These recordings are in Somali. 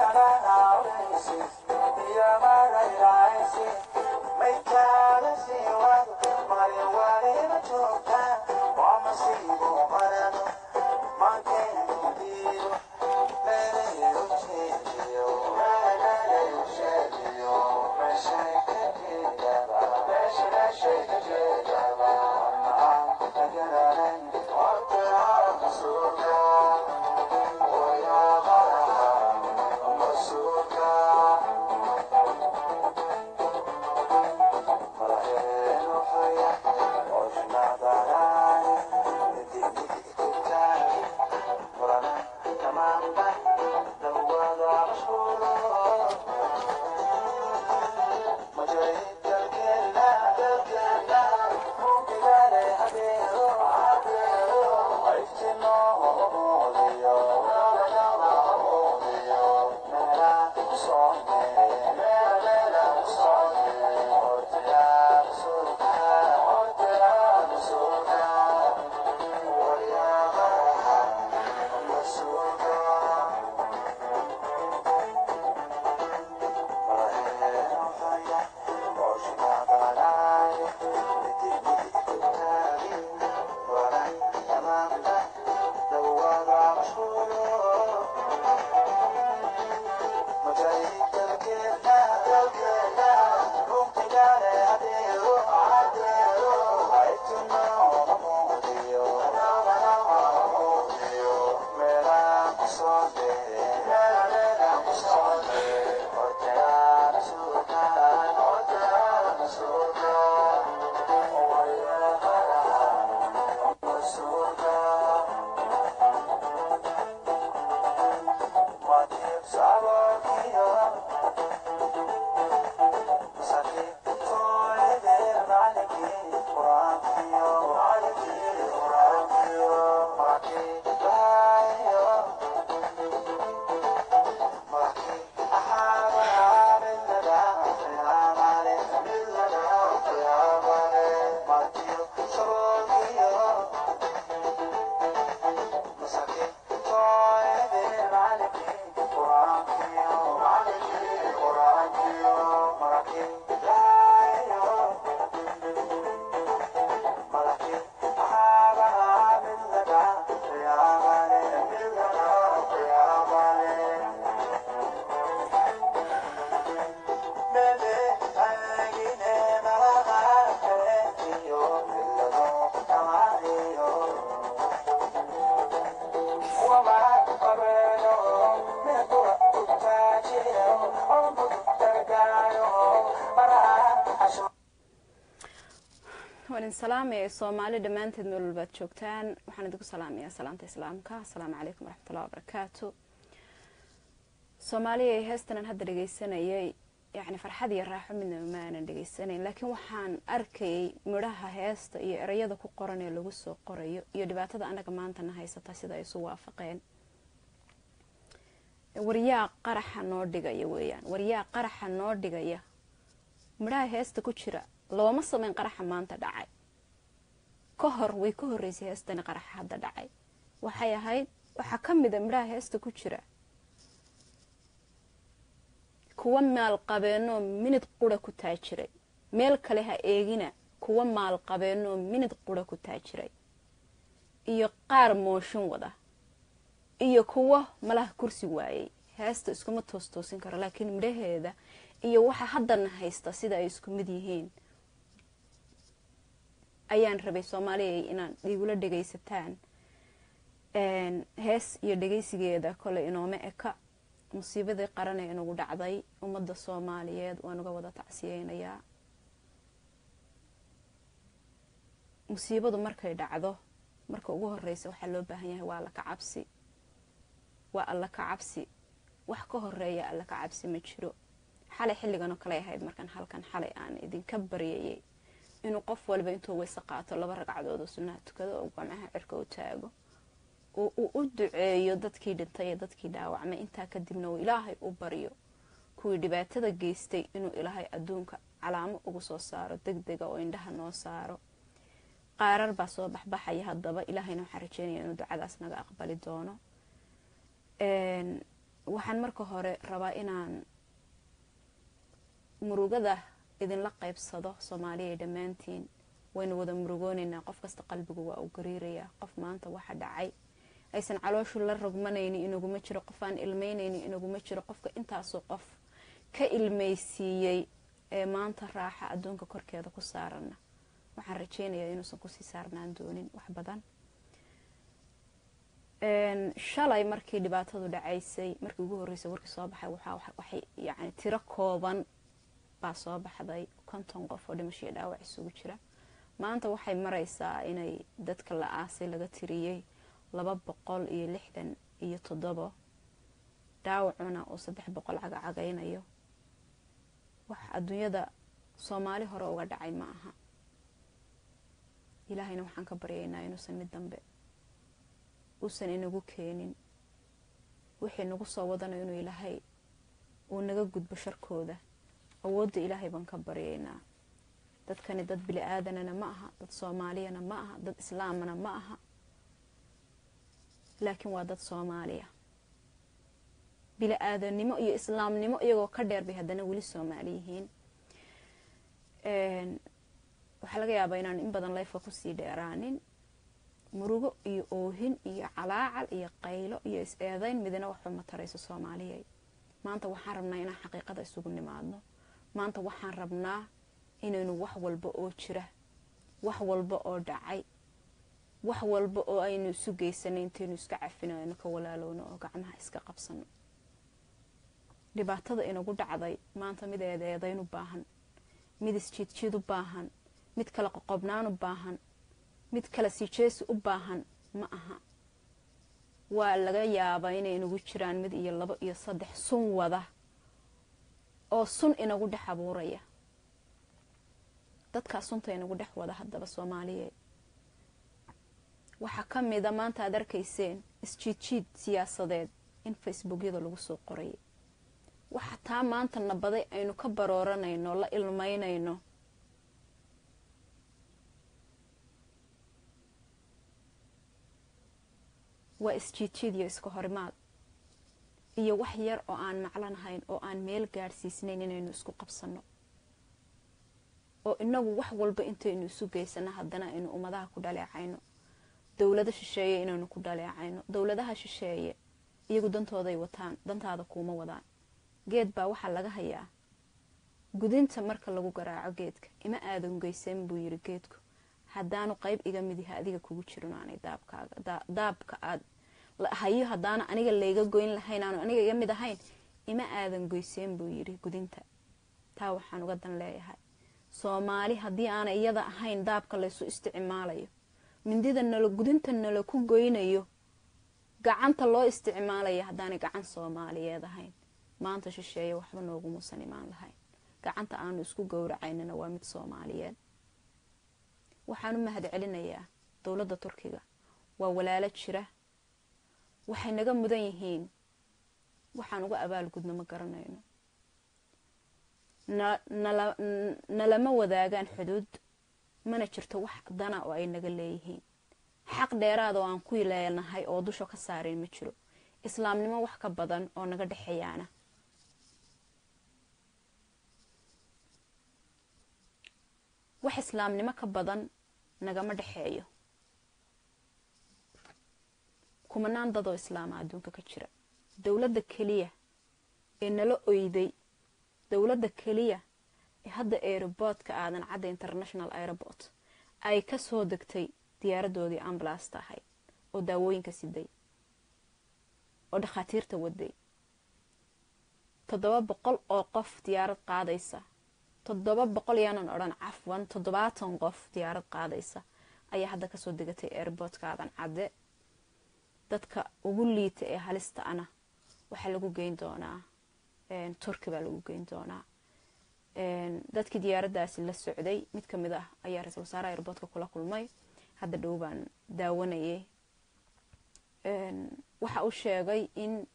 waan salaamaya soomaali dhammaanteed meel walbaad joogtaan waxaan idinku salaamayaa salaanta islaamka asalaamu calaykum waraxmatullahi wabarakaatu soomaaliya heestan aan hadda dhegeysanayay yacni farxad iyo raaxo midnaba ma aanan dhegeysanayn laakiin waxaan arkayay midhaha heesta iyo ereyada ku qoran ee lagu soo qorayo iyo dhibaatada anaga maantana haysata sida ay isu waafaqeen waryaa qaraxa noo dhigaya weeyaan waryaa qaraxa noo dhigaya midhaha heesta ku jira looma sameyn qaraxa maanta dhacay ka hor way ka horeysay heestani qaraxa hadda dhacay waxay ahayd waxaa ka mida midhaha heesta ku jira kuwa maalqabeenoo minid qura ku taajiray meel kale ha eegina kuwa maalqabeenoo minid qura ku taajiray iyo qaar mooshin wada iyo kuwa malaha kursi waayay heesta iskuma toostoosin karo laakiin midhaheeda iyo waxa haddana haysta sida ay isku mid yihiin ayaan rabay soomaaliya inaad igula dhegaysataan hees iyo dhegaysigeeda kole inooma eka musiibadii qaran ee inagu dhacday ummadda soomaaliyeed waan uga wada tacsiyeynayaa musiibadu markay dhacdo marka ugu horeysa waxaa loo baahan yahay waa alla ka cabsi waa alla ka cabsi wax ka horeeya alla ka cabsi ma jiro xalay xilliganoo kale ahayd markaan halkan xalay aan idinka baryayay inuu qof walba intuu weyse qaato laba ragcadood oo sunnaha tukado oo gamaha cirka u taago oo uu u duceeyo dadkii dhintay ee dadkii dhaawacmay intaa kadibna uu ilaahay u baryo kuwii dhibaatada geystay inuu ilaahay adduunka calaamo ugu soo saaro deg dega oo indhaha noo saaro qaarar baa soo baxbaxaya haddaba ilaahayna waxaan rajeynaya inuu ducadaas naga aqbali doono waxaan marka hore rabaa inaan murugada idinla qaybsado soomaaliya dhammaantiin waynu wada murugoonaynaa qof kasta qalbigu waa u gariirayaa qof maanta waxa dhacay aysan calooshu la rogmanayni inaguma jiro qof aan ilmeynayni inaguma jiro qofka intaasoo qof ka ilmaysiiyey ee maanta raaxa adduunka korkeeda ku saarana waxaan rajeynayaa inuusan kusii saarnaan doonin wax badan shalay markii dhibaatadu dhacaysay markii ugu horreysay warkii soo baxay waxay yani tiro kooban baa soo baxday konton qof oo dhimashiyo dhaawac isugu jira maanta waxay maraysaa inay dadka la aasay laga tiriyey laba boqol iyo lixdan iyo toddobo dhaawacuna uu saddex boqol cagacagaynayo wax adduunyada soomaali hore uga dhacay ma aha ilaahayna waxaan ka baryaynaa inuusan mid dambe uusan inagu keenin wixii nagu soo wadanayo inuu ilaahay uu naga gudbo sharkooda awoodda ilaahay baan ka baryaynaa dadkani dad bili aadanana ma aha dad soomaaliyana ma aha dad islaamana ma aha laakiin waa dad soomaaliya bili aadannimo iyo islaamnimo iyagoo ka dheer bay haddana weli soomaali yihiin waxaa laga yaabaa inaan in badan layfka kusii dheeraanin murugo iyo oohin iyo calaacal iyo qaylo iyo is-eedayn midina waxba ma tarayso soomaaliyay maanta waxaan rabnaa inaan xaqiiqada isugu nimaadno maanta waxaan rabnaa inaynu wax walba oo jira wax walba oo dhacay wax walba oo aynu isu geysanay intaynu iska cafino aynu ka walaalowno oo gacmaha iska qabsano dhibaatada inagu dhacday maanta mid eedeedayn u baahan mid isjiidjiid u baahan mid kala qoqobnaan u baahan mid kala sijeesi u baahan ma aha waa laga yaabaa inay inagu jiraan mid iyo labo iyo saddex sun wada oo sun inagu dhex abuuraya dadkaa sunta inagu dhex wada haddaba soomaaliyeed waxaa ka mida maanta aad arkayseen isjiidjiid siyaasadeed in facebookyada lagu soo qorayay waxa taa maanta nabaday aynu ka barooranayno la ilmaynayno waa isjiidjiid iyo iska horimaad iyo wax yar oo aan maclanahayn oo aan meel gaadhsiisnayn inaynu isku qabsanno oo inagu wax walba intaynu isu geysano haddana aynu ummadaha ku dhaleecayno dowlado shisheeye inaynu ku dhaleecayno dowladaha shisheeye iyagu dantooday wataan dantaada kuuma wadaan geed baa waxaa laga hayaa gudinta marka lagu garaaco geedka ima aadan geysan buu yiri geedku haddaanu qayb iga mid yaha adiga kugu jirin aanay daabkaaga daabka aad hayo haddaana aniga layga goyn lahayn aanu aniga iga mid ahayn ima aadan goyseen buu yiri gudinta taa waxaan uga dan leeyahay soomaali haddii aana iyada ahayn daabka laysu isticmaalayo mindida nalo gudinta nala ku goynayo gacanta loo isticmaalaya haddaanay gacan soomaaliyeed ahayn maanta shisheeye waxba noogumuusan imaan lahayn gacanta aanu isku gowracaynana waa mid soomaaliyeed waxaan u mahad celinayaa dowladda turkiga waa walaalo jira waxay naga mudan yihiin waxaan uga abaalgudno ma garanayno nalama wadaagaan xuduud mana jirto wax dana oo ay naga leeyihiin xaq dheeraad oo aan ku leenahay oo dusha ka saarayn ma jiro islaamnimo wax ka badan oo naga dhexeeyaana wax islaamnimo ka badan nagama dhexeeyo kumanaan dadoo islaama adduunka ka jira dowladda keliya ee nala oyday dowladda keliya ee hadda aeroboortka aadan cadda international airport ay ka soo degtay diyaaradoodii ambulasta ahayd oo daawooyinka siday oo dhakhaatiirta waday toddoba boqol oo qof diyaarad qaadaysa toddoba boqol yaanan odhan cafwan toddobaatan qof diyaarad qaadaysa ayaa hadda kasoo degatay airboortka aadan cadde dadka ugu liita ee halista ana waxaa lagu geyn doonaa turki baa lagu geyn doonaa dadkii diyaaraddaasi la socday mid ka mid ah ayaa ra-isul wasaaraha airboortka kula kulmay hadda dhow baan daawanayay waxa uu sheegay in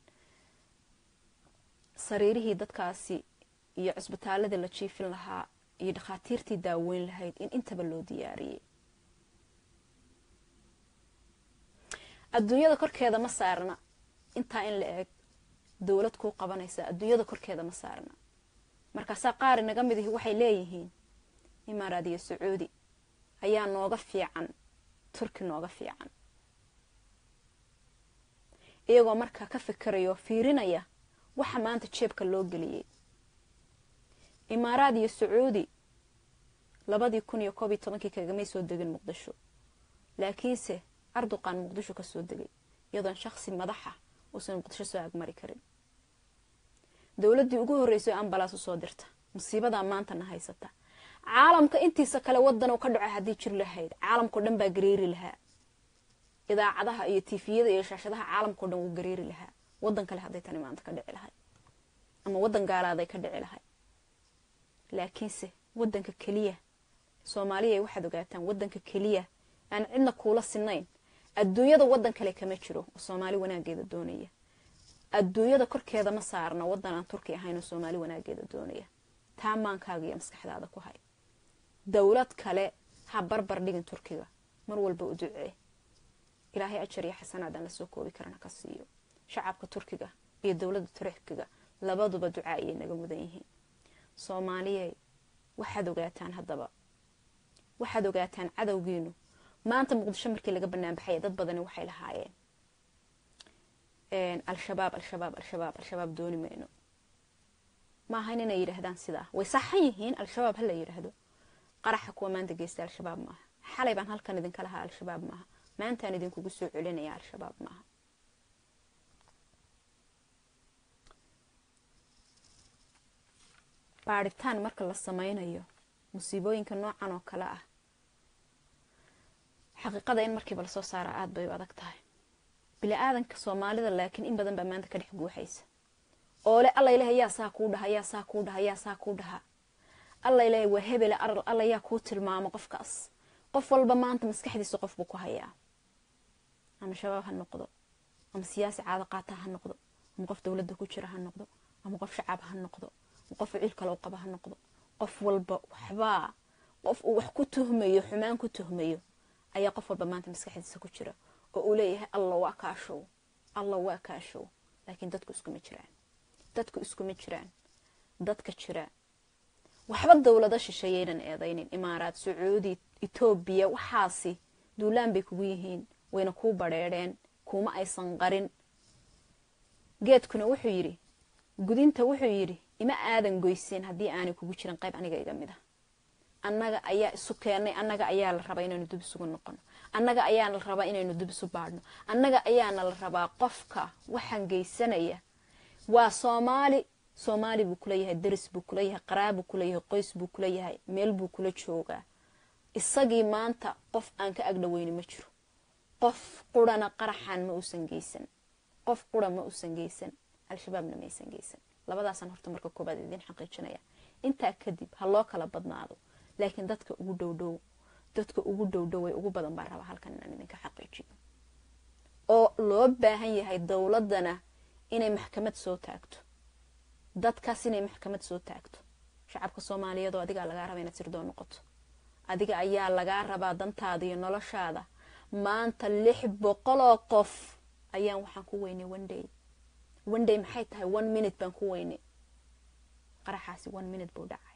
sariirihii dadkaasi iyo cusbitaaladii la jiifin lahaa iyo dhakhaatiirtii daaweyn lahayd in intaba loo diyaariyey adduunyada korkeeda ma saarna intaa in la eeg dowlad kuu qabanaysa adduunyada korkeeda ma saarna markaasaa qaar inaga mid ihi waxay leeyihiin imaaraad iyo sacuudi ayaa nooga fiican turki nooga fiican iyagoo markaa ka fikirayo fiirinaya waxa maanta jeebka loo geliyey imaaraad iyo sacuudi labadii kun iyo koob iyo tobankii kagamay soo degin muqdisho laakiinse arduqan muqdisho ka soo degay iyadoon shaksi madaxa uusan muqdisho soo agmari karin dowladdii ugu horreysay oo ambalaas usoo dirta musiibadaa maantana haysata caalamka intiisa kale wadan ka dhaco haddii jir lahayd caalamkao dhan baa gareeri lahaa idaacadaha iyo tifiyada iyo shaashadaha caalamkao dhan wuu gareeri lahaa wadan kale hadday tani maanta ka dhici lahay ama wadan gaalaaday ka dhici lahay laakiinse wadanka keliya soomaaliya waxaad ogaataan wadanka keliya aan cidna kuula sinayn adduunyada wadan kale kama jiro oo soomaali wanaageeda doonaya adduunyada korkeeda ma saarna wadan aan turki ahayn oo soomaali wanaageeda doonaya taa maankaaga iyo maskaxdaada ku hay dowlad kale ha barbar dhigin turkiga mar walba u ducee ilaahay ajar iyo xasanaadaan lasoo koobi karana ka siiyo shacabka turkiga iyo dowladda turkiga labaduba ducaa ayay naga mudan yihiin soomaaliyey waxaad ogaataan haddaba waxaad ogaataan cadowgiinu maanta muqdisho markii laga banaanbaxaya dad badani waxay lahaayeen al-shabaab al-shabaab al-shabaab al-shabaab dooni mayno maaha inay yidhaahdaan sidaa way saxan yihiin al-shabaab hala yidhaahdo qaraxa kuwa maanta geysta al-shabaab maaha xalay baan halkan idinka lahaa al-shabaab maaha maantaan idinkugu soo celinaya al-shabaab maaha baadhitaan marka la sameynayo musiibooyinka noocan oo kale ah xaqiiqada in markiiba lasoo saara aada bay u adag tahay bili-aadanka soomaalida laakiin in badan baa maanta ka dhex guuxaysa oole alla ilahay yaa saa kuu dhaha yaa saa kuu dhaha yaa saa kuu dhaha alla ilahay waa hebele alla yaa kuu tilmaamo qofkaas qof walba maanta maskaxdiisa qof buu ku hayaa ama shabaab ha noqdo ama siyaasi caado qaata ha noqdo ama qof dowladda ku jira ha noqdo ama qof shacab ha noqdo ama qof ciil kale u qaba ha noqdo qof walba waxbaa qof uu wax ku tuhmayo xumaan ku tuhmayo ayaa qof walba maanta maskaxdiisa ku jira oo uu leeyahay alla waa kaashow alla waa kaashow laakiin dadku iskuma jiraan dadku iskuma jiraan dadka jira waxba dowlado shisheeyaynan eedaynin imaaraad sacuudi etoobiya waxaasi duulaan bay kugu yihiin wayna kuu badheedheen kuuma aysan qarin geedkuna wuxuu yidhi gudinta wuxuu yidhi ima aadan goyseen haddii aanay kugu jirin qayb aniga iga mid a annaga ayaa isu keennay annaga ayaa la rabaa inaynu dub isugu noqono annaga ayaana la rabaa inaynu dub isu baadhno annaga ayaana la rabaa qofka waxaan geysanaya waa soomaali soomaali buu kula yahay daris buu kula yahay qaraa buu kula yahay qoys buu kula yahay meel buu kula joogaa isagii maanta qof aan ka agdhaweyni ma jiro qof qurana qaraxan ma uusan geysan qof qura ma uusan geysan al-shabaabna maysan geysan labadaasaan horta marka koobaad idiin xaqiijinaya intaa kadib ha loo kala badnaado laakiin dadka ugu dhowdhow dadka ugu dhowdhoway ugu badan baa rabaa halkan inaan idinka xaqiijiyo oo loo baahan yahay dowladana inay maxkamad soo taagto dadkaas inay maxkamad soo taagto shacabka soomaaliyeed oo adigaa lagaa raba inaad sirdoon noqoto adiga ayaa lagaa rabaa dantaada iyo noloshaada maanta lix boqoloo qof ayaan waxaan ku weynay onday onday maxay tahay one minute baan ku weynay qaraxaasi one minute buu dhacay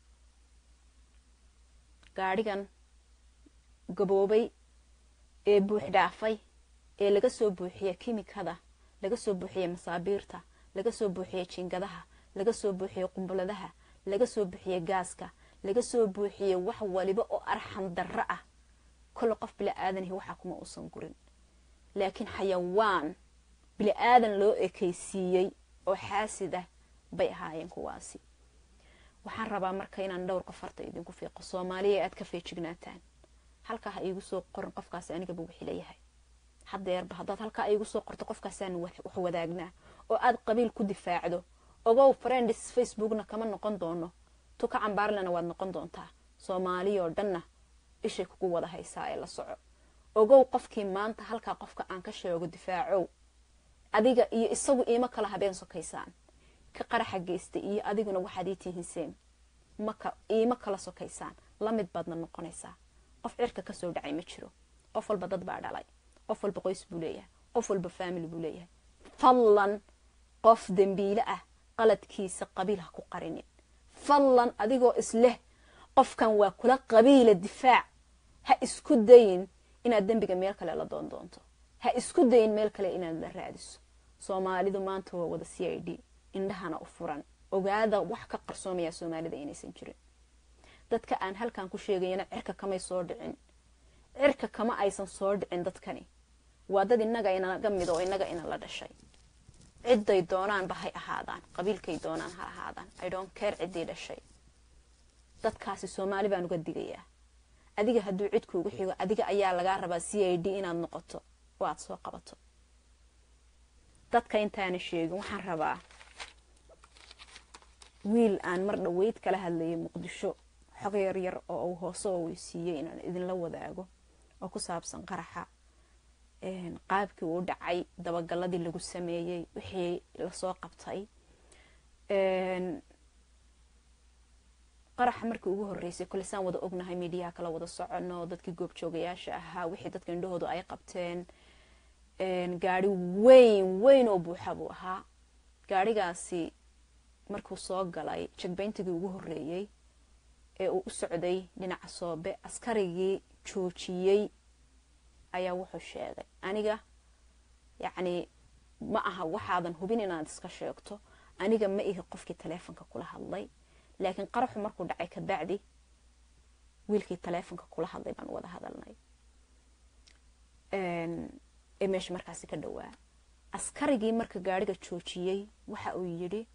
gaadhigan gaboobay ee buux dhaafay ee laga soo buuxiya kimikada laga soo buuxiya masaabiirta laga soo buuxiya jiingadaha laga soo buuxiya qumbuladaha laga soo buuxiya gaaska laga soo buuxiya wax waliba oo arxan darro ah kole qof bili-aadanihi waxaa kuma uusan gurin laakiin xayawaan bili-aadan loo ekaysiiyey oo xaasid ah bay ahaayeen kuwaasi waxaan rabaa marka inaan dhowr qof harta idinku fiiqo soomaaliya aad ka feejignaataan halkaa ha iigu soo qorin qofkaasi anigaba wixii layahay hadeerba haddaad halkaa iigu soo qorto qofkaasaan wax wadaagnaa oo aad qabiil ku difaacdo ogow friends facebookna kama noqon doono tuka cambaarlena waad noqon doontaa soomaaliyoo dhanna ishay kugu wada haysaa ee la soco ogow qofkii maanta halkaa qofka aan ka sheego difaacow adiga iyo isagu iima kala habeen sokaysaan ka qaraxa geysta iyo adiguna waxaad ii tihinseen maka iima kala sokaysaan lamid baadna noqonaysaa qof cirka kasoo dhacay ma jiro qof walba dad baa dhalay qof walba qoys buu leeyahay qof walba family buu leeyahay fadlan qof dembiile ah qaladkiisa qabiil ha ku qarinin fadlan adigoo isleh qofkan waa kula qabiila difaac ha isku dayin inaad dembiga meel kale la doon doonto ha isku dayin meel kale inaad la raadiso soomaalidu maanta waa wada c i d indhahana u furan ogaada wax ka qarsoomaya soomaalida inaysan jirin dadka aan halkan ku sheegayana cirka kamay soo dhicin cirka kama aysan soo dhicin dadkani waa dad innaga inaga mid oo innaga ina la dhashay cidday doonaanba hay ahaadaan qabiilkay doonaan ha ahaadaan i don't care ciddii dhashay dadkaasi soomaali baan uga digayaa adiga hadduu cid kuugu xigo adiga ayaa lagaa rabaa c i d inaad noqoto oo aada soo qabato dadka intaana sheegin waxaan rabaa wiil aan mar dhaweyd kala hadlayay muqdisho xog yar yar oo uu hoose oo weysiiyey inaan idinla wadaago oo ku saabsan qaraxa qaabkii uu dhacay dabagalladii lagu sameeyey wixii lasoo qabtay qaraxa markii ugu horeysay kole saan wada ognahay midiyaha kala wada socono dadkii goobjoogayaasha ahaa wixii dadka indhahoodu ay qabteen gaari weyn weyn oo buuxa buu ahaa gaarigaasi markuu soo galay jagbayntigii ugu horeeyey ee uu u socday dhinaca soobe askarigii joojiyey ayaa wuxuu sheegay aniga yacni ma aha waxaadan hubin inaad iska sheegto aniga ma ihi qofkii taleefonka kula hadlay laakiin qaraxu markuu dhacay kabacdi wiilkii taleefonka kula hadlay baan wada hadalnay ee meesha markaasi ka dhowaa askarigii marka gaariga joojiyey waxa uu yidhi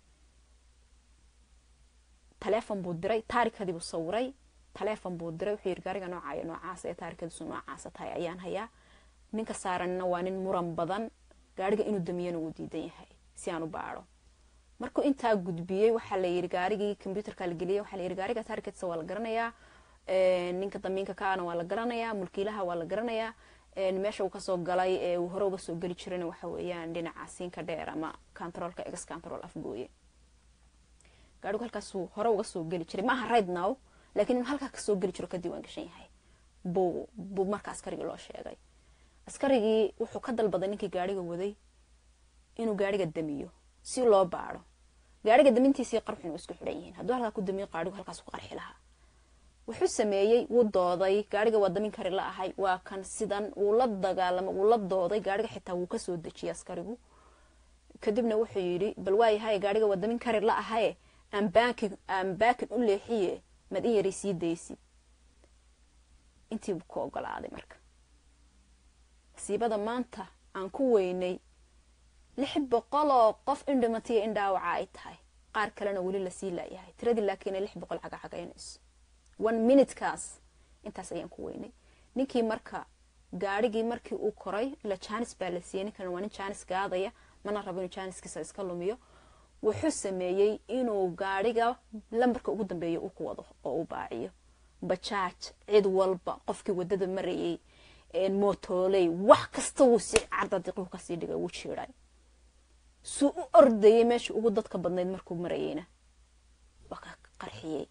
taleefon buu diray taarikadii buu sawiray taleefon buu diray wuxuu yidhi gaariga noocayo noocaas ee taarikadiisu noocaasa tahay ayaan hayaa ninka saaranna waa nin muran badan gaariga inuu damiyana wuu diidan yahay si aan u baadho markuu intaa gudbiyey waxaa la yidhi gaarigii combyuterka la geliyey waxaa la yidhi gaariga taarikadiisa waa la garanayaa ninka damiinka kaana waa la garanayaa mulkiilaha waa la garanayaa meesha uu kasoo galay ee uu hore uga soo geli jirana waxa weeyaan dhinaca siinka dheer ama controlka ex control afgooye gaarigu halkaasuu hore uga soo geli jiray maaha right now laakiin inuu halkaa kasoo geli jiro ka diiwaan gashan yahay buu buu marka askarigii loo sheegay askarigii wuxuu ka dalbaday ninkii gaariga waday inuu gaariga damiyo si loo baadho gaariga damintiisii qarxuna waa isku xidhan yihiin hadduu halkaa ku damiyo qaarigu halkaas ku qarxi lahaa wuxuu sameeyey wuu dooday gaariga waa damin kari la ahay waa kan sidan wuu la dagaalama wuu la dooday gaariga xitaa wuu kasoo dejiyay askarigu kadibna wuxuu yidhi bal waayahay gaariga waa damin kari la ahaye aan baakin aan baakin u leexiye mad in yaray sii daysid intiibuu ku ogolaaday marka masiibada maanta aan ku weynay lix boqoloo qof in dhimatiya in dhaawaca ay tahay qaar kalena weli lasii laayahay tiradii laakiin ay lix boqol cagacagaynayso one minutekaas intaas ayaan ku weynay ninkii marka gaarigii markii uu koray ila jaanis baa la siiyey ninkan waa nin jaanis gaadaya mana rabo inuu jaaniskiisa iska lumiyo wuxuu sameeyey inuu gaariga lambarka ugu dambeeya uu ku wado oo uu baaciyo bajaaj cid walba qofkii wadada marayay motooley wax kasta wuu si cardadiquu kasii dhigay wuu jiiray suu u ordayay meesha ugu dadka badnayd markuu marayeyna waa ka qarxiyey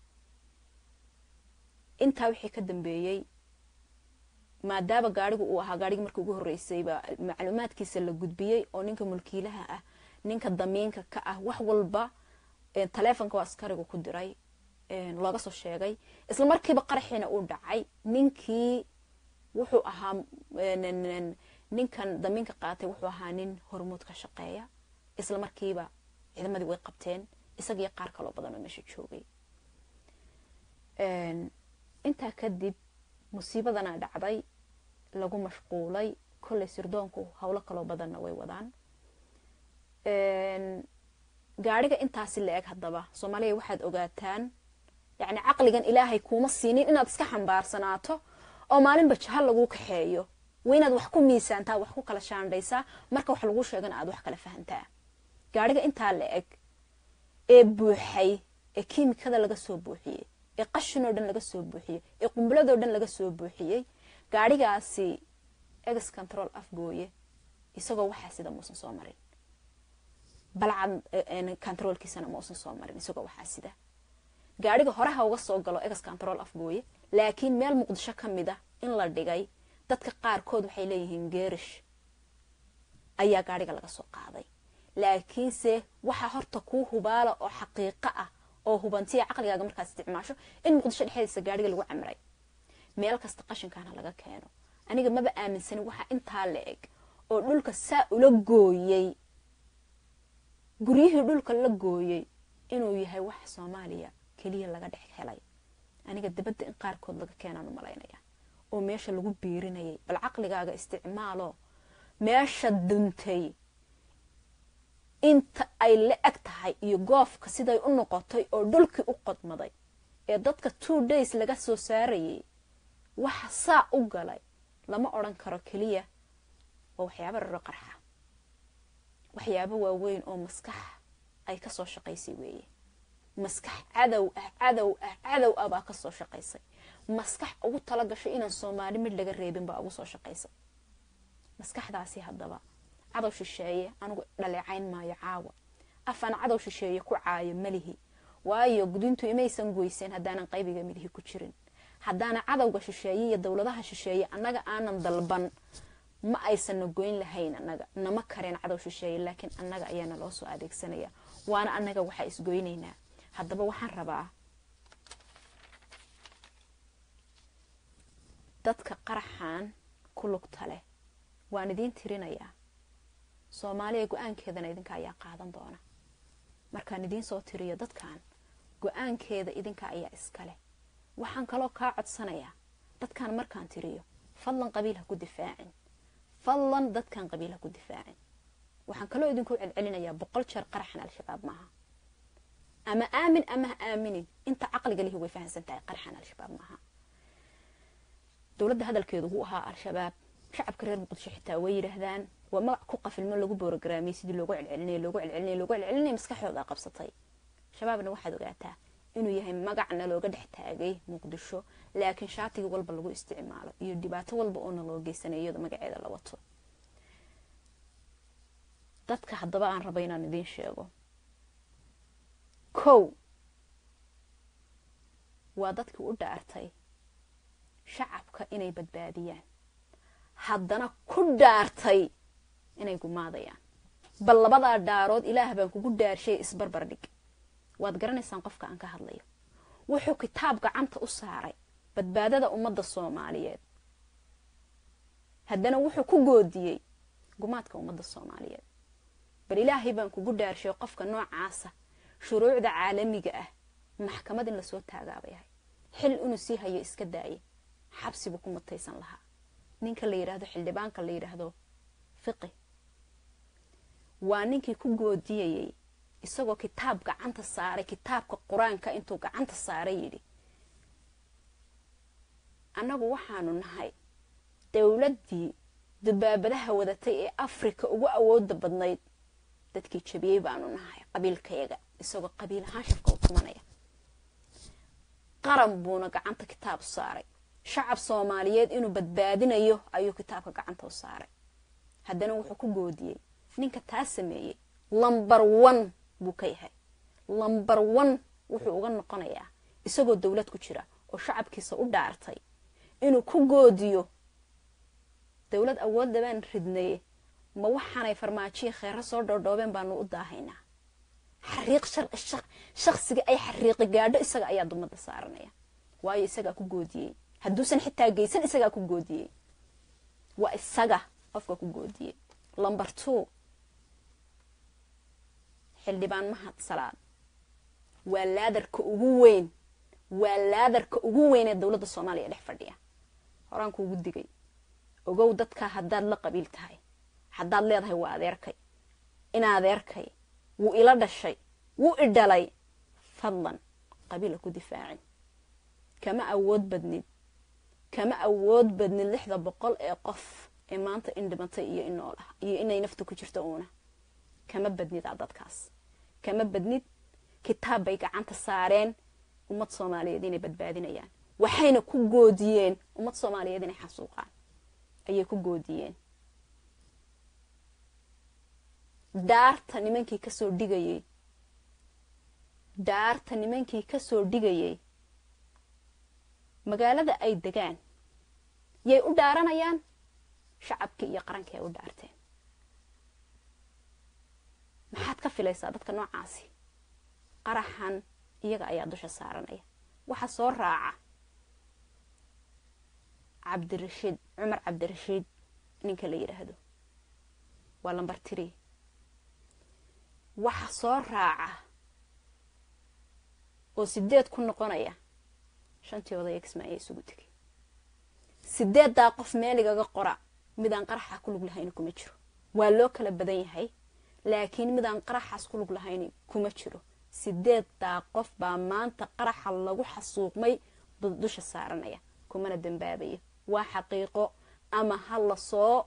intaa wixii ka dambeeyey maadaama gaarigu uu ahaa gaarigii markii ugu horreysayba macluumaadkiisa la gudbiyey oo ninka mulkiilaha ah ninka damiinka ka ah wax walba taleefonka waa askariga ku diray looga soo sheegay isla markiiba qaraxiina uu dhacay ninkii wuxuu ahaa ninkan damiinka qaatay wuxuu ahaa nin hormuud ka shaqeeya isla markiiba ciidamadii way qabteen isagiyo qaar kaloo badan oo meesha joogay intaa kadib musiibadana dhacday lagu mashquulay kolley sirdoonku howlo kaloo badanna way wadaan gaariga intaasi la eg haddaba soomaaliya waxaad ogaataan yacni caqligan ilaahay kuuma siinin inaad iska xambaarsanaato oo maalinba jaha laguu kaxeeyo waa inaad wax ku miisaantaa wax ku kala shaandhaysaa marka wax laguu sheegana aad wax kala fahantaa gaariga intaa la eg ee buuxay ee kiimikada laga soo buuxiyey ee qashinoo dhan laga soo buuxiyey ee qumbuladoo dhan laga soo buuxiyey gaarigaasi ex control afgooye isagoo waxaa sida muusan soo marin balcad controlkiisana mausan soo marin isagoo waxaa sida gaariga horeha uga soo galo ex control afgooye laakiin meel muqdisho ka mid a in la dhigay dadka qaarkood waxay leeyihiin geerish ayaa gaariga laga soo qaaday laakiinse waxaa horta kuu hubaala oo xaqiiqo ah oo hubantiya caqligaaga markaad isticmaasho in muqdisho dhexdiisa gaadhiga lagu camiray meel kasta qashinkaana laga keeno aniga maba aaminsanin waxaa intaa la eg oo dhulka saa ula gooyey guryihii dhulka la gooyey inuu yahay wax soomaaliya keliya laga dhex helay aniga dabadda in qaarkood laga keenaan u malaynaya oo meesha lagu biirinayay bal caqligaaga isticmaalo meesha duntay inta ay la eg tahay iyo goofka siday u noqotay oo dhulkii u qodmaday ee dadka two days laga soo saarayay waxa saa u galay lama odhan karo keliya waa waxyaabo raro qarxa waxyaabo waaweyn oo maskax ay ka soo shaqaysay weeye maskax cadow ah cadow ah cadow ah baa ka soo shaqaysay maskax ugu tala gashay inaan soomaali mid laga reebin baa ugu soo shaqaysay maskaxdaasi haddaba cadow shisheeye anigu dhaleecayn maayo caawa afaan cadow shisheeye ku caayo malihi waayo gudintu imaysan goyseen haddaanan qaybiga midihi ku jirin haddaana cadowga shisheeye iyo dowladaha shisheeye annaga aanan dalban ma aysanna goyn lahayn annaga nama kareen cadow shisheeye laakiin annaga ayaana loo soo adeegsanaya waana annaga waxaa isgoynaynaa haddaba waxaan rabaa dadka qaraxan ku lugta leh waan idiin tirinayaa soomaaliya go-aankeedana idinka ayaa qaadan doona markaan idiin soo tiriyo dadkan go-aankeeda idinka ayaa iskaleh waxaan kaloo kaa codsanayaa dadkan markaan tiriyo fadlan qabiil ha ku difaacin fadlan dadkan qabiil ha ku difaacin waxaan kaloo idinku celcelinayaa boqol jeer qaraxan al-shabaab maaha ama aamin ama ha aaminin inta caqliga lihi way fahamsan tahay qaraxan al-shabaab maaha dowladda hadalkeedu wuu ahaa al-shabaab shacabka reer muqdisho xitaa way yidhaahdaan waa magac ku qafilmo lagu boorogaraamiyey sidii loogu celcelinay loogu celcelinay loogu celcelinay maskaxdooda qabsatay shabaabna waxaad ogaataa inuu yahay magacna looga dhex taagay muqdisho laakiin shaatigi walba lagu isticmaalo iyo dhibaato walba oona loo geysanay iyadoo magaceeda la wato dadka haddaba aan raba inaan idiin sheego kow waa dadkii u dhaartay shacabka inay badbaadiyaan haddana ku dhaartay inay gumaadayaan bal labadaa dhaarood ilaah baan kugu dhaarshay isbarbar dhig waad garanaysaan qofka aan ka hadlayo wuxuu kitaab gacanta u saaray badbaadada ummadda soomaaliyeed haddana wuxuu ku goodiyey gumaadka ummadda soomaaliyeed bal ilaahay baan kugu dhaarshay qofka noocaasa shuruucda caalamiga ah maxkamad in lasoo taagaabay ahay xil inuu sii hayo iska daaye xabsibu ku mutaysan lahaa ninka la yidhaahdo xildhibaanka la yidhaahdo fiqi waa ninkii ku goodiyayey isagoo kitaab gacanta saaray kitaabka qur-aanka intuu gacanta saaray yidhi annagu waxaanu nahay dowladdii dubaabadaha wadatay ee afrika ugu awooda badnayd dadkii jabiyey baanu nahay qabiilkayaga isagoo qabiil ahaan shafka u tumanaya qaran buuna gacanta kitaab u saaray shacab soomaaliyeed inuu badbaadinayo ayuu kitaabka gacanta u saaray haddana wuxuu ku goodiyey ninka taa sameeyey lambar one buu ka yahay lambar one wuxuu uga noqonayaa isagoo dowlad ku jira oo shacabkiisa u dhaartay inuu ku goodiyo dowlad awoodda baan ridnaye ma waxaanay farmaajiya kheero soo dhoodhoobeen baanu u daahaynaa xariiq shaksiga ay xariiqi gaadho isaga ayaa dumadda saaranaya waayo isagaa ku goodiyey hadduusan xitaa geysan isagaa ku goodiyey waa isaga qofka ku goodiyey lomber two xildhibaan mahad salaad waa laadarka ugu weyn waa laadarka ugu weyn ee dowladda soomaaliya dhex fadhiya horaan kuugu digay ogow dadkaa haddaad la qabiil tahay haddaad leedahay waa adeerkay in adeerkay wuu ila dhashay wuu i dhalay fadlan qabiila ku difaacin kama awood badnid kama awood badnid lixda boqol ee qof ee maanta in dhimatay iyo in nool ah iyo inay nafta ku jirto uuna kama badnid a dadkaas kama badnid kitaab bay gacanta saareen ummad soomaaliyeed inay badbaadinayaan waxayna ku goodiyeen ummad soomaaliyeed inay xasuuqaan ayay ku goodiyeen daarta nimankii kasoo dhigayey daarta nimankii kasoo dhigayey magaalada ay degaan yay u dhaaranayaan shacabkii iyo qarankii ay u dhaarteen maxaad ka filaysaa dadka noocaasi qaraxan iyaga ayaa dusha saaranaya waxa soo raaca cabdirashiid cumar cabdirashiid ninka la yidhaahdo waa lambar tiri waxa soo raaca oo sideed ku noqonaya shantii odaya kismaayo isugu tegay sideeddaa qof meeligaga qora midaan qaraxa ku lug lahayni kuma jiro waa loo kala badan yahay laakiin midaan qaraxaas ku lug lahayni kuma jiro sideeddaa qof baa maanta qaraxa lagu xasuuqmay dusha saaranaya kumana dambaabayo waa xaqiiqo ama ha la soo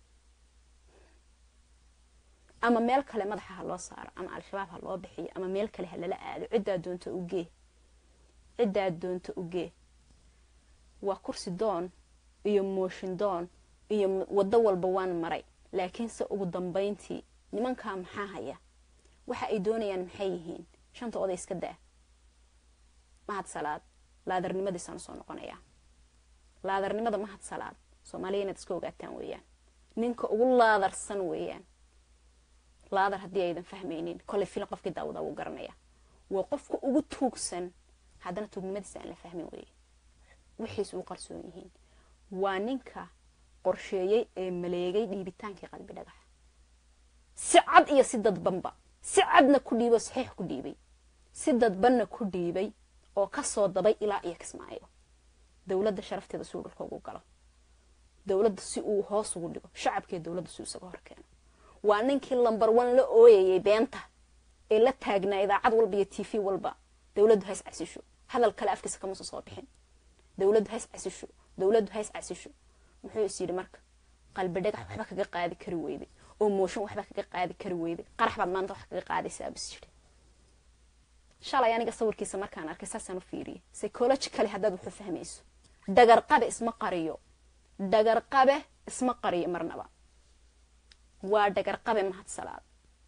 ama meel kale madaxa ha loo saaro ama al-shabaab ha loo bixiyo ama meel kale ha lala aado ciddaa doonta ugee ciddaa doonta ugee waa kursi doon iyo mooshin doon iyo waddo walba waan maray laakiinse ugu dambayntii nimankaa maxaa haya waxa ay doonayaan maxay yihiin shanta oday iska daa mahad salaad laadarnimadiisaan soo noqonayaa laadarnimada mahad salaad soomaaliya inaad iska ogaataan weeyaan ninka ugu laadarsan weeyaan laadar haddii aydan fahmaynin koley filim qofkii daawada wuu garanaya waa qofka ugu tuugsan haddana tuugnimadiisa aan la fahmin weeye wixiis uu qarsoon yihiin waa ninka qorsheeyey ee maleegay dhiibitaankii qalbi dhagax si cad iyo si dadbanba si cadna ku dhiibay oo saxiix ku dhiibay si dadbanna ku dhiibay oo kasoo dabay ilaa iyo kismaayo dowladda sharafteeda si uu dhulka ugu galo dowladda si uu hoos ugu dhigo shacabkee dowladda si uu isaga horkeeno waa ninkii lambar one la ooyayay beenta ee la taagnaa idaacad walba iyo t v walba dowladdu hays casisho hadal kale afkiisa kamuusa soo bixin dowladdu hays casisho dowladdu hays casisho muxuu is yidhi marka qalbi dhagax waxba kaga qaadi kari weyday oo mooshin waxba kaga qaadi kari weyday qarax baad maanta wax kaga qaadaysaa bis jiri shalay aniga sawirkiisa markaan arkay saasaan u fiiriyay psychologically haddaad wuxuu fahmayso dhagarqabe isma qariyo dhagarqabe isma qariyo marnaba waa dhagarqabe mahad salaad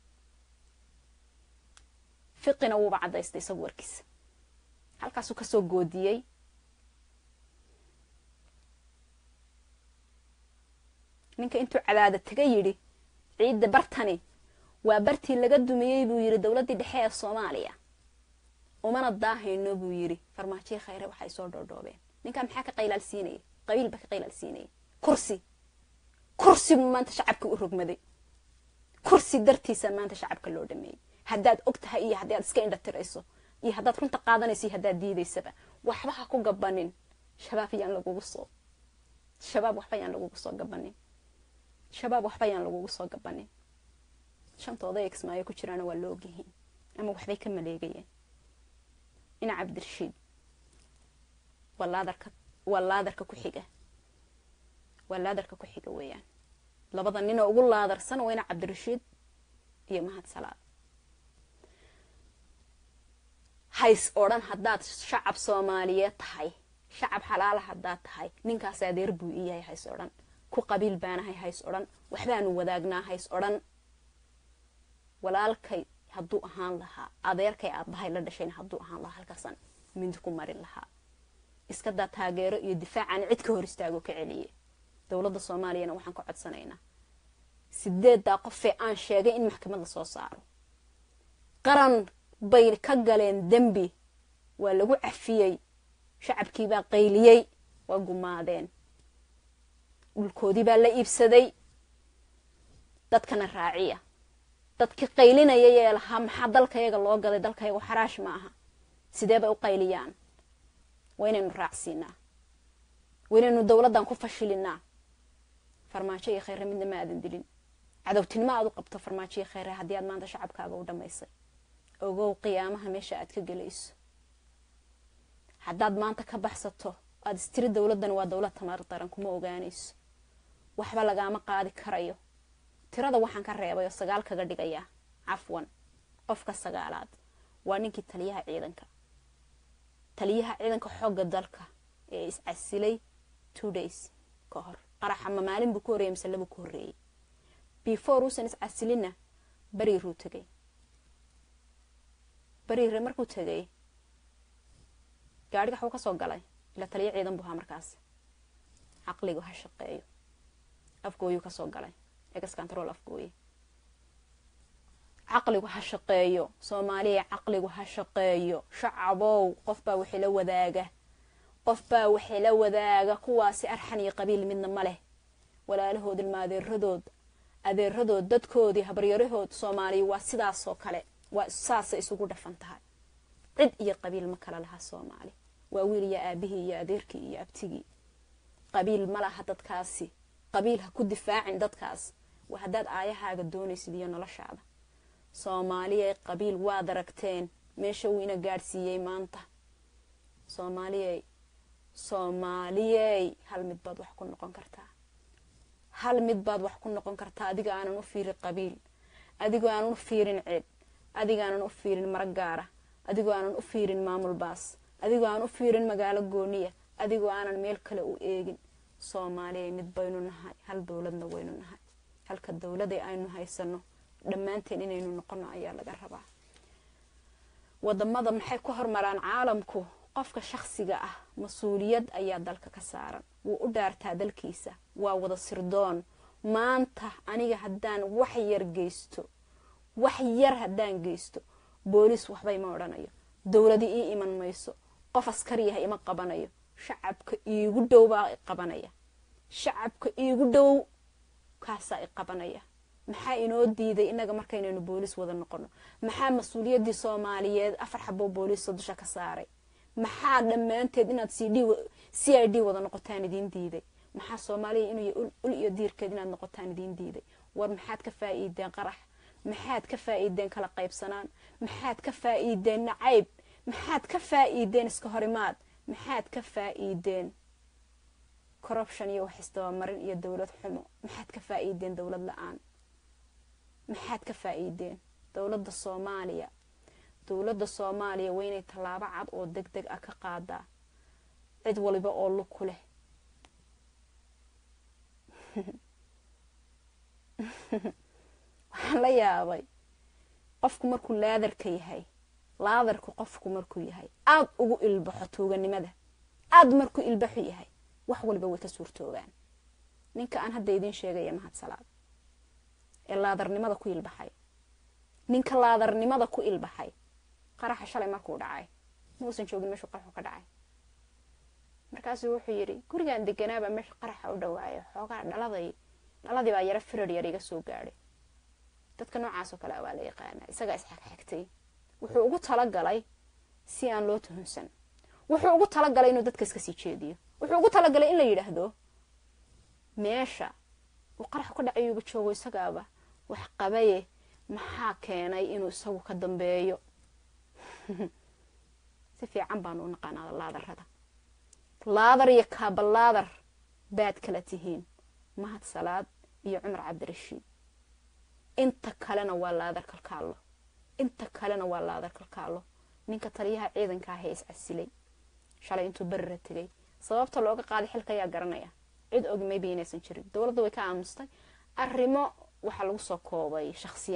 fiqina wuuba caddaystay isagu warkiisa halkaasuu kasoo goodiyey ninka intuu cadaada taga yidhi ciidda bartani waa bartii laga dumiyey buu yidhi dowladdii dhexe ee soomaaliya umana daahayno buu yidhi farmaajiyi khayre waxay soo dhoodhoobeen ninkaa maxaa ka qaylaalsiinaya qabiil baa ka qaylaalsiinaya kursi kursi buu maanta shacabka u rogmaday kursi dartiisa maanta shacabka loo dhameeyey haddaad og tahay iyo haddii aad iska indhatirayso iyo haddaad runta qaadanayso iyo haddaad diidaysaba waxba ha ku gabanin shabaab yaan lagugu soo shabaab waxba yaan lagugu soo gabanin shabaab waxba yaan lagugu soo gabanin shantooda ee kismaayo ku jiraana waa la ogyihiin ama waxbay ka maleegayeen ina cabdirashiid waa laadarka waa laadarka ku xiga waa laadarka ku xiga weeyaan labada ninoo ugu laadarsan waa ina cabdirashiid iyo mahad salaad hays odhan haddaad shacab soomaaliyeed tahay shacab xalaala haddaad tahay ninkaas adeer buu ii yahay hays odhan ku qabiil baanahay hays odhan waxbaanu wadaagnaa hays odhan walaalkay hadduu ahaan lahaa adeerkay aabbahay la dhashayna hadduu ahaan lahaa halkaasaan mindi ku marin lahaa iskadaa taageero iyo difaacaan cid ka hor istaago ka celiye dowladda soomaaliyana waxaan ka codsanaynaa sideeddaa qofee aan sheegay in maxkamad la soo saaro qaran bay ka galeen dembi waa lagu cafiyey shacabkiibaa qayliyey waa gumaadeen dhulkoodii baa la iibsaday dadkana raaciya dadkii qaylinaya ee lahaa maxaa dalkayaga loo gaday dalkayagu xaraash ma aha sidee bay u qayliyaan waa inaynu raacsiinaa waa inaynu dowladdan ku fashilinaa farmaajo iyo khayre midna ma aadan dilin cadowtinimo aad u qabto farmaajo iyo khayre haddii aad maanta shacabkaaga u dhammaysay ogow qiyaamaha meesha aad ka gelayso haddaad maanta ka baxsato aada istiri dowladdan waa dowlad tamar daran kuma ogaanayso waxba lagaama qaadi karayo tirada waxaan ka reebay oo sagaal kaga dhigayaa cafwan qofka sagaalaad waa ninkii taliyaha ciidanka taliyaha ciidanka xoogga dalka ee iscasilay two days ka hor qaraxa ma maalin buu ku horreeyay mise labuu ku horreeyey before uusan iscasilinna beriiruu tegay beriire markuu tegay gaadhiga waxuu ka soo galay ila taliya ciidan buu ahaa markaas caqligu ha shaqeeyo afgooyuu ka soo galay egas control afgooye caqligu ha shaqeeyo soomaaliya caqligu ha shaqeeyo shacabow qofbaa waxila wadaaga qofbaa waxila wadaaga kuwaasi arxan iyo qabiil midna ma leh walaalahood ilma adeeradood adeeradood dadkoodii habaryarahood soomaaliya waa sidaasoo kale waa saasay isugu dhafan tahay cid iyo qabiil ma kala laha soomaali waa wiil iyo aabihii iyo adeerkii iyo abtigii qabiil ma laha dadkaasi qabiil ha ku difaacin dadkaas waa haddaad aayahaaga doonaysid iyo noloshaada soomaaliyay qabiil waad aragteen meesha wuu ina gaadhsiiyey maanta soomaaliyey soomaaliyey hal mid baad wax ku noqon kartaa hal mid baad wax ku noqon kartaa adiga aanan u fiirin qabiil adigoo aanan u fiirin cid adiga aanan u fiirin marag gaara adigoo aanan u fiirin maamul baas adigoo aanan u fiirin magaalo gooniya adigoo aanan meel kale u eegin soomaaliyay mid baynu nahay hal dowladna waynu nahay halka dowladay aynu haysano dhammaanteen inaynu noqono ayaa laga rabaa wadamada maxay ku hormaraan caalamku qofka shakhsiga ah mas-uuliyad ayaa dalka ka saaran wuu u dhaartaa dalkiisa waa wada sirdoon maanta aniga haddaan wax yar geysto wax yar haddaan geysto booliis waxbay ma odhanayo dowladi ii iman mayso qof askariyaha ima qabanayo shacabka iigu dhow baa i qabanaya shacabka iigu dhow kaasaa i qabanaya maxaa inoo diiday inaga markaynaynu booliis wada noqono maxaa mas-uuliyaddii soomaaliyeed afar xaboo booliisa dusha ka saaray maxaa dhammaanteed inaad c i d wada noqotaan idiin diiday maxaa soomaaliya inuu ul iyo diirkeed inaad noqotaan idiin diiday war maxaad ka faa'iideen qarax maxaad ka faa'iideen kala qaybsanaan maxaad ka faa'iideen nacayb maxaad ka faa'iideen iska horimaad maxaad ka faa'iideen corruption iyo wax isdabamarin iyo dowlad xumo maxaad ka faa'iideen dowlad la-aan maxaad ka faa'iideen dowladda soomaaliya dowladda soomaaliya waa inay tallaabo cad oo deg deg ah ka qaadaa cid waliba oo lug ku leh waxaan la yaabay qofku markuu laadarka yahay laadarku qofku markuu yahay aada ugu ilbaxo tuuganimada aada markuu ilbaxu yahay wax waliba way ka suurtoogaan ninka aan hadda idiin sheegaya mahadsalaad ee laadarnimada ku ilbaxay ninka laadarnimada ku ilbaxay qaraxa shalay markuu dhacay ma uusan joogin meeshuu qaraxu ka dhacay markaasuu wuxuu yidhi gurigaan deganaabaa meesha qaraxa u dhawaayo xoogaa dhaladay dhaladii baa yaro firar yar iga soo gaadhay dadka noocaasoo kale waa la yaqaanaa isagaa isxagxagtay wuxuu ugu talagalay si aan loo tuhunsan wuxuu ugu talagalay inuu dadka iska sii jeediyo wuxuu ugu talagalay in la yidhaahdo meesha uu qarax ka dhacayuuba joogo isagaaba wax qabaye maxaa keenay inuu isagu ka dambeeyo si fiican baanu u naqaanaa laadarada laadar iyo kaabalaadar baad kala tihiin mahad salaad iyo cumar cabdirashiid inta kalena waa laadar kalkaallo inta kalena waa laadar kalkaallo ninka taliyaha ciidanka ahee iscasilay shalay intuu berira tegay sababta looga qaaday xilka ayaa garanaya cid ogi maybe inaysan jirin dowladda way ka aamustay arrimo waxaa lagu soo koobay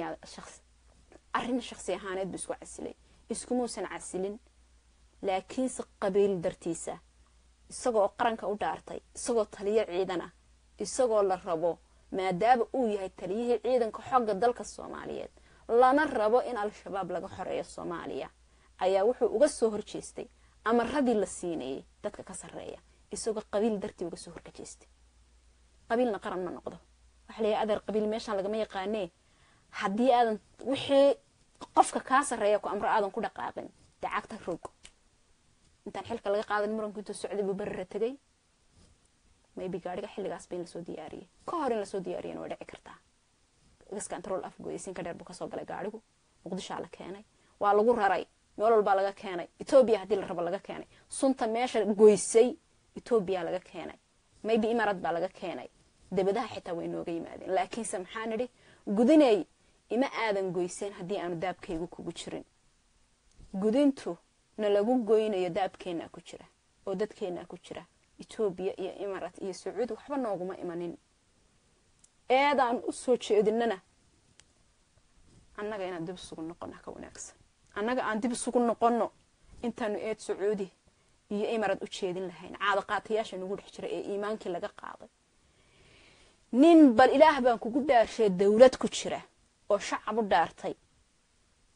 arrin shakhsi ahaaneed buu isku casilay iskumuusan casilin laakiinse qabiil dartiisa isagoo qaranka u dhaartay isagoo taliyo ciidan ah isagoo la rabo maadaama uu yahay taliyihii ciidanka xogga dalka soomaaliyeed lana rabo in al-shabaab laga xoreeyo soomaaliya ayaa wuxuu uga soo horjeestay amaradii la siinayay dadka ka sarreeya isagoo qabiil dartii uga soo horkajeestay qabiilna qaran ma noqdo waxa layahay adeer qabiil meeshaan lagama yaqaanee haddii aadan wixii qofka kaa sarreeya ku amro aadan ku dhaqaaqin dacagta rog intaan xilka laga qaadan muranku intuu socday buu berira tegay maybe gaadhiga xilligaasba in lasoo diyaariyey ka hor in lasoo diyaariyana way dhici kartaa gaska antarool afgoysinka dheer buu kasoo galay gaadhigu muqdishaa la keenay waa lagu raray meel walbaa laga keenay etoobiya haddii la rabo laga keenay sunta meesha goysay etoobiya laga keenay maybe imarad baa laga keenay debadaha xitaa way nooga yimaadeen laakiinse maxaa nidhi gudinay ima aadan goyseen haddii aanu daabkaygu kugu jirin gudintu na lagu goynayo daabkeennaa ku jira oo dadkeennaa ku jira etoobiya iyo imarat iyo sacuudi waxba nooguma imanin eedaan u soo jeedinana annaga inaan dib isugu noqono ka wanaagsan annaga aan dib isugu noqonno intaanu eed sacuudi iyo imarad u jeedin lahayn caado qaatayaasha nagu dhex jira ee iimaankii laga qaaday nin bal ilaah baan kugu dhaarshay dowlad ku jira oo shacab u dhaartay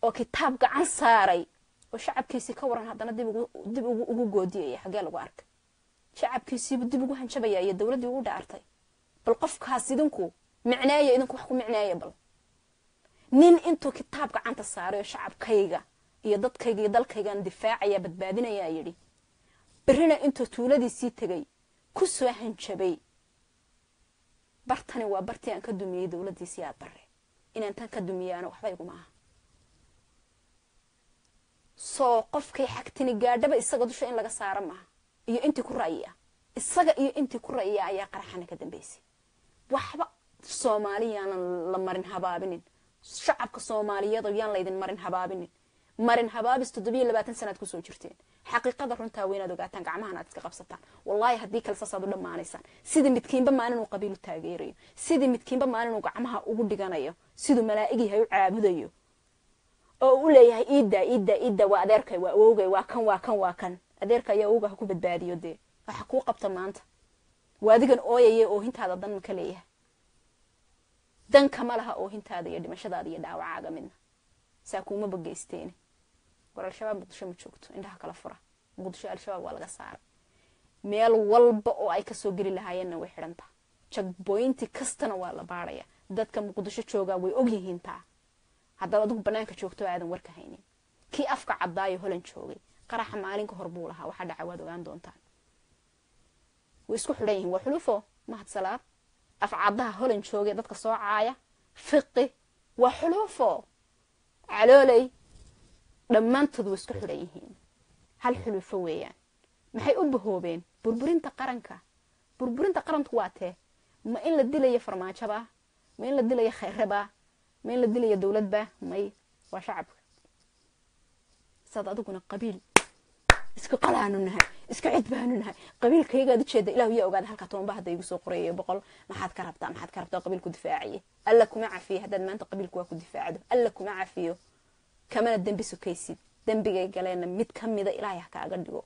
oo kitaab gacan saaray oo shacabkiisii ka waran haddana dib ugu goodiyaya xaggee lagu arkay shacabkiisiibu dib ugu hanjabaya iyo dowladdii ugu dhaartay bal qofkaas idinku micneeya idinku wax ku micneeya bal nin intuu kitaab gacanta saaray oo shacabkayga iyo dadkayga iyo dalkaygan difaacaya badbaadinayaa yidhi berrina intuu tuuladiisii tegay ku soo hanjabay bartani waa bartii aan ka dumiyey dowladdiisii aad bare inaan tan ka dumiyaano waxba iguma aha soo qofkay xagtini gaadhaba isaga dusha in laga saaro maaha iyo intii ku ra'yi ah isaga iyo intii ku ra'yiya ayaa qaraxana ka dambaysay waxba soomaaliyaanan la marin habaabinin shacabka soomaaliyeed yaan laydin marin habaabinin marin habaabis toddobiyo labaatan sanaad kusoo jirteen xaqiiqada runtaa weynaad ogaataan gacmahan aad iska qabsataan wallaahi haddii kale saasaad u dhammaanaysaan sidii midkiinba maalin uu qabiilu taageerayo sidii midkiinba maalin uu gacmaha ugu dhiganayo siduu malaa'igyahay u caabudayo oo u leeyahay iiddaa iiddaa iiddaa waa adeerkay waa awowgay waa kan waa kan waa kan adeerka ayaa awowga ha ku badbaadiyo dee waxa kuu qabta maanta waa adigan ooyaya oohintaada dan ka leeyahay dankama laha oohintaada iyo dhimashadaada iyo dhaawacaaga midna saa kuuma bageysteene war al-shabaab muqdisho ma joogto indhaha kala fura muqdisho al-shabaab waa laga saaray meel walba oo ay kasoo geli lahaayeenna way xidhantaa jagboynti kastana waa la baadhaya dadka muqdisho joogaa way ogyihiin taa haddaad adigu banaanka joogto aadan warka haynin kii afka caddaayo holan joogay qaraxa maalinka hor buu lahaa waxaa dhaca waad ogaan doontaan way isku xidhan yihiin waa xulufo mahadsalaad afcaddaha holan joogay dadka soo caaya fiqi waa xulufo calooley dhammaantood way isku xidhan yihiin hal xulufo weeyaan maxay u bahoobeen burburinta qaranka burburinta qaranku waa tee ma in la dilayo farmaajobaa ma in la dilayo khayrebaa ma in la dilayo dowladba may waa shacabka saad adiguna qabiil isku qalaanu nahay isku cid baanu nahay qabiilkayagaad ujeeda ilahu yaa ogaada halkaa tobanba hadda igu soo qoreeyo boqol maxaad ka rabtaa maxaad ka rabtaa qabiilku difaaciye alla kuma cafiyo haddaad maanta qabiilku waa ku difaacdo alla kuma cafiyo kamana dembi sukaysid dembigay galeenna mid ka mida ilaahay ha kaaga dhigo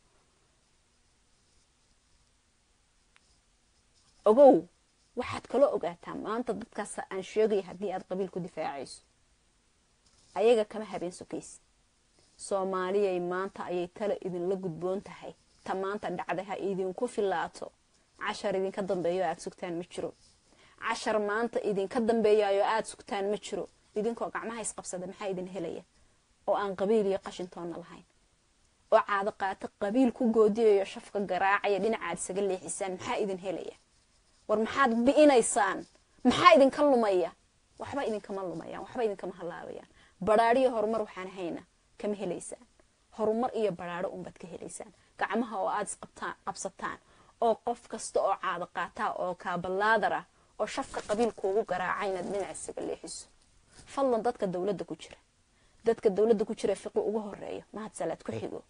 ogow waxaad kaloo ogaataa maanta dadkaas aan sheegaya haddii aad qabiilku difaacayso ayaga kama habeen sukaysid soomaaliyay maanta ayay tala idinla gudboon tahay ta maanta dhacday ha idinku filaato cashar idinka dambeeyo aad sugtaan ma jiro cashar maanta idinka dambeeyayo aad sugtaan ma jiro idinkoo gacmaha isqabsada maxaa idin helaya oo aan qabiil iyo qashintoonna lahayn oo caado qaato qabiil ku goodiyayo shafka garaacaya dhinacaad isaga leexisaan maxaa idin helaya war maxaad bi'inaysaan maxaa idinka lumaya waxba idinkama lumayaan waxba idinkama halaabayaan badhaadhiyo horumar waxaan hayna kama helaysaan horumar iyo badhaadho unbaad ka helaysaan gacmaha oo aad isqabsataan oo qof kasta oo caado qaataa oo kaabalaadar ah oo shafka qabiilkuugu garaaca inaad dhinac isaga leexiso fadlan dadka dowladda ku jira dadka dowladda ku jira fiqi ugu horeeyo mahadsalaad ku xigo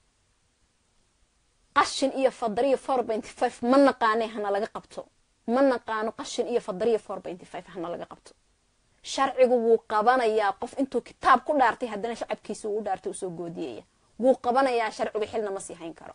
qashin iyo fadariyo four benty five ma naqaanay hana laga qabto ma naqaano qashin iyo fadariyo four benty five hana laga qabto sharcigu wuu qabanayaa qof intuu kitaab ku dhaartay haddana shacabkiisa uu u dhaartay usoo goodiyaya wuu qabanayaa sharcigu xilna ma sii hayn karo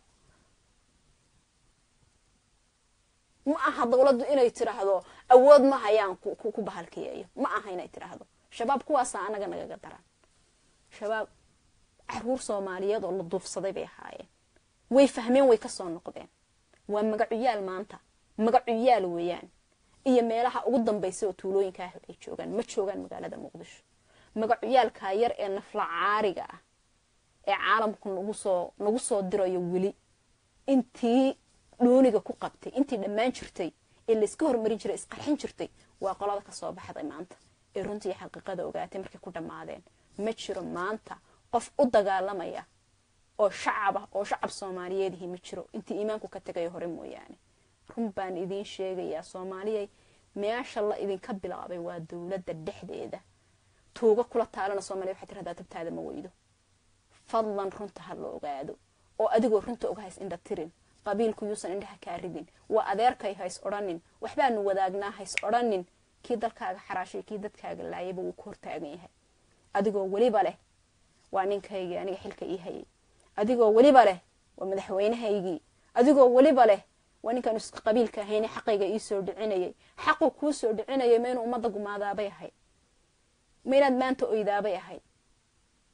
ma aha dowladdu inay tiraahdo awood ma hayaan ku bahalkiyeeyo ma aha inay tiraahdo shabaab kuwaasaa anaga nagaga daran shabaab caruur soomaaliyeed oo la duufsaday bay ahaayeen way fahmeen way kasoo noqdeen waa magacuyaal maanta magacuyaal weeyaan iyo meelaha ugu dambaysa oo tuulooyinka ah ay joogaan ma joogaan magaalada muqdisho magacuyaalkaa yar ee nafla caariga ah ee caalamku nagu soo nagu soo dirayo weli intii dhooniga ku qabtay intii dhammaan jirtay ee layska hormarin jiray isqarxin jirtay waa qolada kasoo baxday maanta ee runtii xaqiiqada ogaatay markay ku dhammaadeen ma jiro maanta qof u dagaalamaya oo shacab ah oo shacab soomaaliyeedihi ma jiro intii iimaanku ka tegayo hore mooyaane run baan idiin sheegayaa soomaaliyay meesha la idinka bilaabay waa dowladda dhexdeeda tuuga kula taalana soomaliya waxay tirahdaa tabtaada ma weydo fadlan runta ha la ogaado oo adigoo runta oga hays indha tirin qabiilku yuusan indhaha kaa ridin waa adeerkay hays odhanin waxbaanu wadaagnaa hays odhanin kii dalkaaga xaraashay kii dadkaaga laayaba wuu ku hortaagan yahay adigoo weliba leh waa ninkaygii aniga xilka ii hayay adigoo weliba leh waa madaxweynahaygii adigoo weliba leh waa ninkaan isku qabiilka ahayne xaqayga ii soo dhicinayay xaquu kuu soo dhicinayay ma inuu ummadda gumaadaabay ahayd ma inaad maanta oydaabay ahayd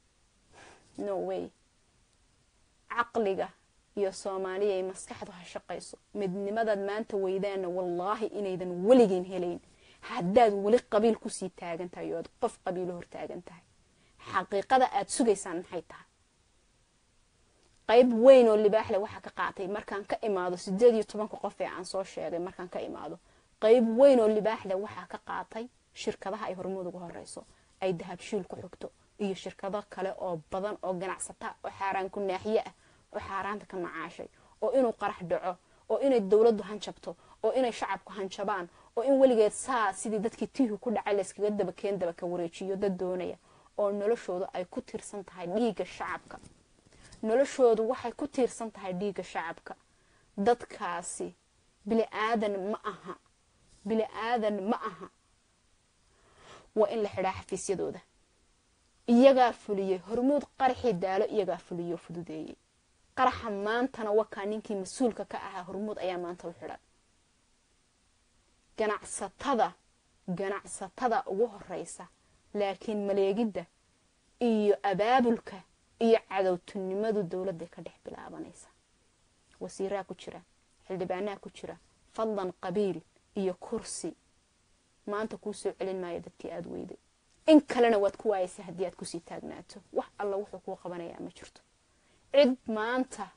no way caqliga iyo soomaaliya ay maskaxdu ha shaqayso midnimadaad maanta weydaana wallaahi inaydan weligiin helayn haddaad weli qabiil kusii taagan tahay oo aad qof qabiilo hortaagan tahay xaqiiqada aad sugaysaan maxay tahay qayb weyn oo libaaxle waxaa ka qaatay markaan ka imaado sideed iyo tobanka qof ee aan soo sheegay markaan ka imaado qayb weyn oo libaaxle waxaa ka qaatay shirkadaha ay hormuud uga horeyso ay dahabshiil ku xigto iyo shirkado kale oo badan oo ganacsata oo xaaraan ku naaxiye ah oo xaaraanta ka macaashay oo inuu qarax dhaco oo inay dowladdu hanjabto oo inay shacabku hanjabaan oo in weligeed saa sidii dadkii tiihu ku dhacay layskaga dabakeen dabaka wareejiyo dad doonaya oo noloshoodu ay ku tiirsan tahay dhiigga shacabka noloshoodu waxay ku tiirsan tahay dhiigga shacabka dadkaasi bili aadan ma aha bili aadan ma aha waa in la xidhaa xafiisyadooda iyagaa fuliyey hormuud qaraxii daalo iyagaa fuliyey oo fududeeyey qaraxa maantana wakaa ninkii mas-uulka ka ahaa hormuud ayaa maanta u xidhan ganacsatada ganacsatada ugu horeysa laakiin maleegidda iyo abaabulka iyo cadowtinimadu dowladday ka dhex bilaabanaysa wasiiraha ku jira xildhibaanaha ku jira fadlan qabiil iyo kursi maanta kuu soo celin maayo dadkii aada weyday in kalena waad ku waayaysa haddii aad kusii taagnaato wax alla wuxuu kuu qabanayaa ma jirto cid maanta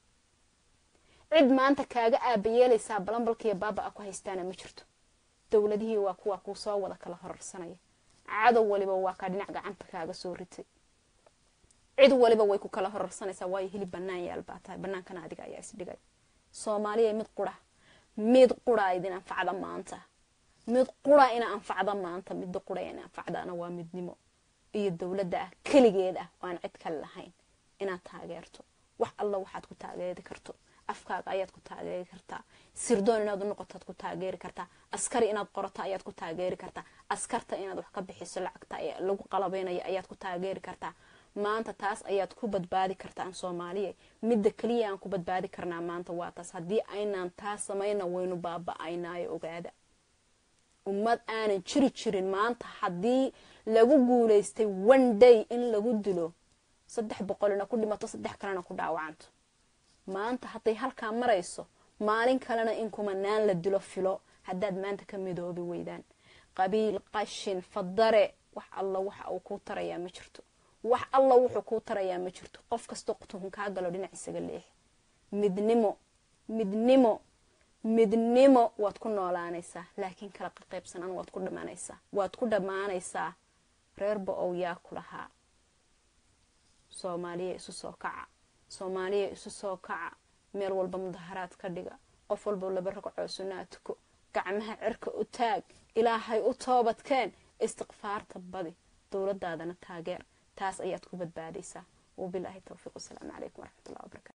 cid maanta kaaga aabayeelaysaa balambalkiiyo baaba a ku haystaana ma jirto dowladihii waa kuwa kuu soo wada kala horarsanaya cadow waliba waa kaa dhinac gacanta kaaga soo ritay cid waliba way ku kala horarsanaysaa waayo hilib banaan yaal baa tahay banaankana adiga ayaa isdhigay soomaaliya mid qura mid qura idin anfacda maanta mid qura ina anfacda maanta midda qura ina anfacdaana waa midnimo iyo dowladda ah keligeed ah oo aan cid kale lahayn inaad taageerto wax alla waxaad ku taageeri karto afkaaga ayaad ku taageeri kartaa sirdoon inaad u noqotaad ku taageeri kartaa askari inaad qorato ayaad ku taageeri kartaa askarta inaad wax ka bixiso lacagta lagu qalabeynayo ayaad ku taageeri kartaa maanta taas ayaad ku badbaadi kartaan soomaaliya midda keliya aan ku badbaadi karnaa maanta waa taas haddii aynaan taas samayna waynu baaba-aynaayo ogaada ummad aanan jiri jirin maanta haddii lagu guulaystay one day in lagu dilo saddex boqolina ku dhimato saddex kalena ku dhaawacanto maanta hadday halkaa marayso maalin kalena in kumanaan la dilo filo haddaad maanta ka midoobi weydaan qabiil qashin fadare wax alla waxa uu kuu tarayaa ma jirto wax alla wuxuu kuu tarayaa ma jirto qof kastoo tuhun kaa galo dhinac isaga leex midnimo midnimo midnimo waad ku noolaanaysaa laakiin kala qaqaybsanan waad ku dhamaanaysaa waad ku dhammaanaysaa reerba ow yaa ku lahaa soomaaliya isu soo kaca soomaaliya isu soo kaca meel walba mudaharaad ka dhiga qof walba laba ragcoo sunaa tuko gacmaha cirka u taag ilaahay u toobadkeen istiqfaarta badi dowladaadana taageer taas ayaad ku badbaadaysaa wabilaahi towfiiq wasalaamu calaykum waraxmatullahi wabarakatu